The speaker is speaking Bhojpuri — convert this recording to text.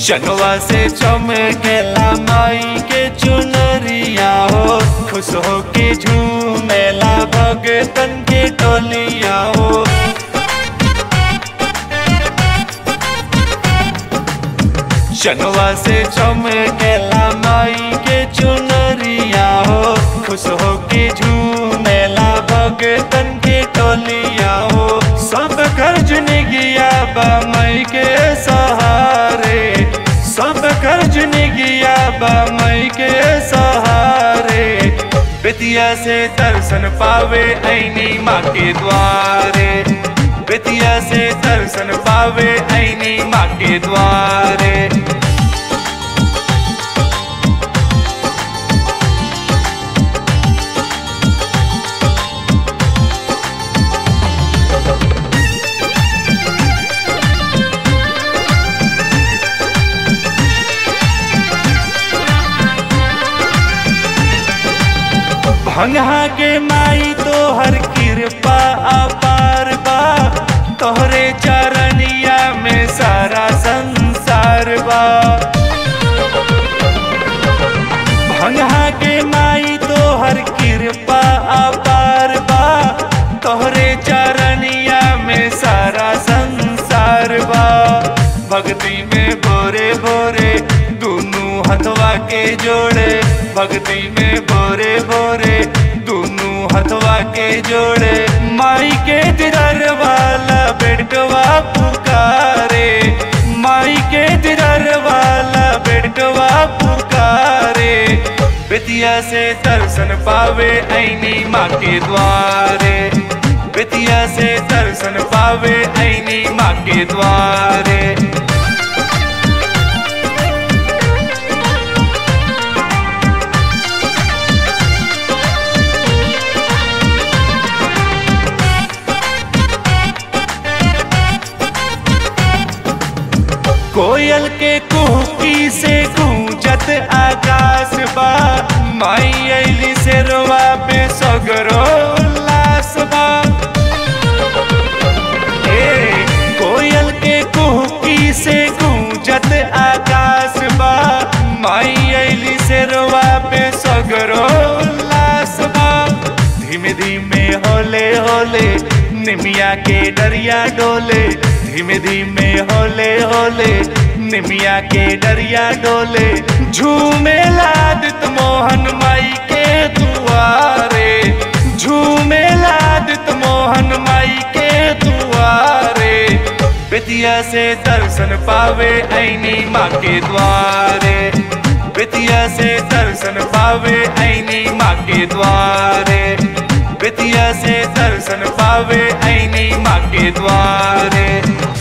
चनवा से चमकेला माई के चुनरिया हो खुश हो के झूमेला भगतन के टोलिया हो चनवा से चमकेला माई के चुनरिया हो खुश हो के झूमेला भगतन के टोलिया हो सब कर्ज निगिया बा मई के सहारे सब कर्ज निगिया बा मई के सहारे बेतिया से दर्शन पावे ऐनी माँ के द्वारे बेतिया से दर्शन पावे ऐनी माँ के द्वारे भंगा के माई तो हर कृपा अपार बा तोहरे चरनिया में सारा संसार बा भंगा के माई तो हर कृपा अपार बा तोहरे चरनिया में सारा संसार बा भक्ति में भोरे भोरे दोनों हथवा के जोड़े भक्ति में भोरे भोरे दोनों हथवा के जोड़े माई के दिदर वाला बेटवा पुकारे माई के दिदर वाला बेटवा पुकारे बेतिया से दर्शन पावे ऐनी माँ के द्वारे बेतिया से दर्शन पावे ऐनी माँ के द्वारे कोयल के कुहकी से गूंजत आकाश बा माई अली से रोवा पे सगरो उल्लास बा ए, कोयल के कुहकी से गूंजत आकाश बा माई अली से रोवा पे सगरो उल्लास बा धीमे धीमे होले होले निमिया के डरिया डोले धीमे धीमे होले होले निमिया के डरिया डोले झूमे लादित मोहन माई के दुआरे झूमे लादित मोहन माई के दुआरे बेतिया से दर्शन पावे ऐनी माँ के द्वारे बेतिया से दर्शन पावे ऐनी माँ के द्वारे बेतिया से दर्शन पावे ऐनी माँ के द्वारे